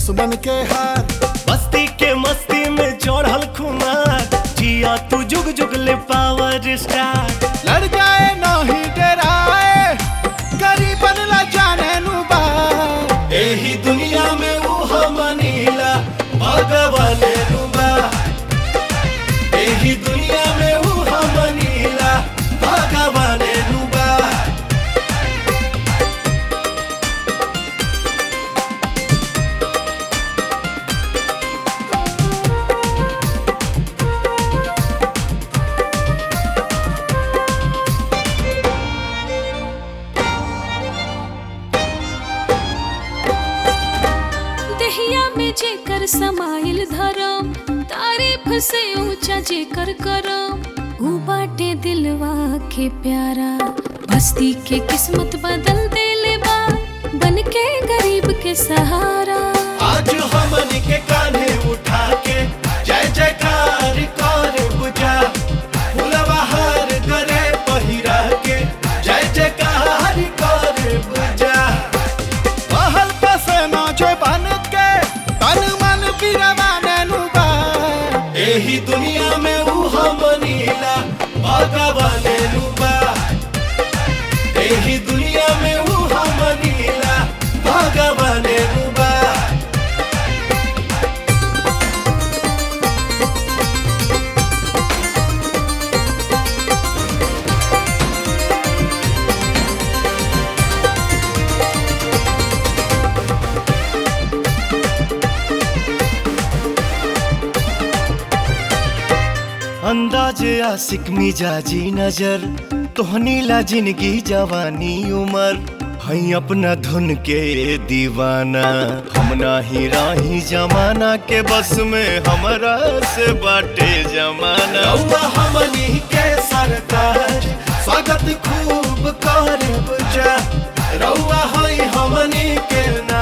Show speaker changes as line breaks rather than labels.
दुश्मन के हाथ
बस्ती के मस्ती में चढ़ल खुमार जिया तू जुग जुग ले पावर स्टार
लड़ जाए नहीं डराए गरीबन ला जाने नु बा
एही दुनिया में ऊ मनीला भगवान रुबा एही दुनिया में ऊ मनीला भगवान रुबा
दहिया में जेकर समाइल धरम तारीफ से ऊंचा जेकर करम ऊ बाटे दिलवा के प्यारा बस्ती के किस्मत बदल देले बा बन के गरीब के सहारा
आज हमन के कान्हे उठा के जय जयकार कर बुझा फुलवा हार करे पहिरा के जय जयकार कर बुझा
पहल पसे नौजे बन के तन मन बिरवाने नु बा
एही दुनिया में ऊ मनीला भगवान रुबा एही दुनिया में ऊ मनीला भगवान रुबा अंदाज आशिक मिजाजी नजर तोहनी ला जिंदगी जवानी उमर हई अपना धुन के दीवाना हम नाही राही जमाना के बस में हमरा से बाटे जमाना हमनी के सरकार स्वागत खूब करे बुझा रउआ हई हमनी के